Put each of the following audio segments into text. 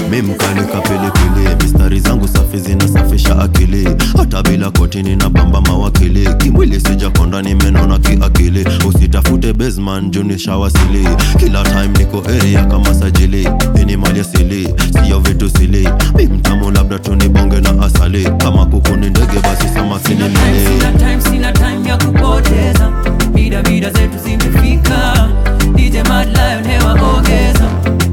mi mkalika pilipili mistari zangu safi zinasafisha akili hata bila kotini na bamba mawakili kimwili sijakonda nimenona kiakili usitafute basman juni shawasili kila time niko area kama sajili ini mali asili siyo vitu sili mi mtamu labda tunibonge na asali kama kuku ni ndege basi samaki ni Sina time, mili sina time, sina time ya kupoteza Bida bida zetu zimefika DJ Mad Lion hewa ongeza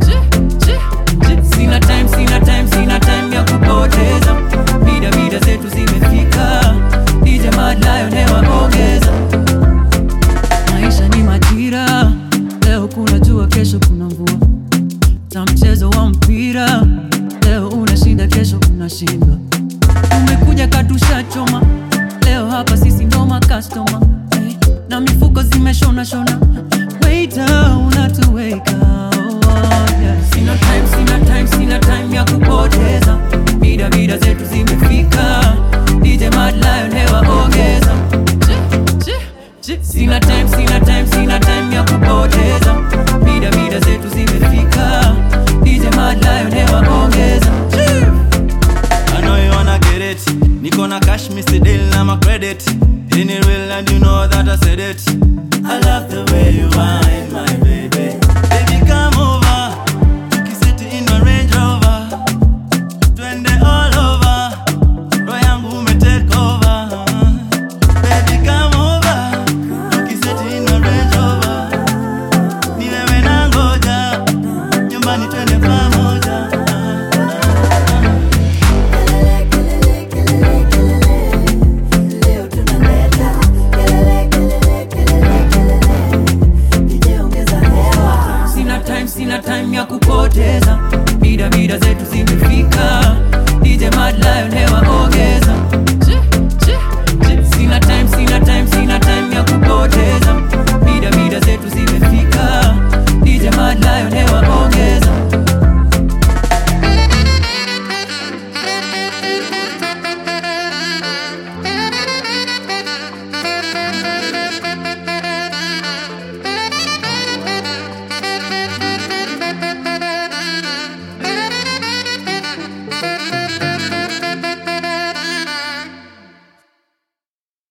Sina time, sina time, sina time ya kupoteza Bida bida zetu zimefika DJ Mad Lion hewa ongeza Maisha ni majira Leo kuna jua, kesho kuna mvua na mchezo wa mpira leo unashinda, kesho unashindwa. Umekuja katusha choma leo hapa sisi ndo makastoma eh, na mifuko zimeshona shona. Waiter,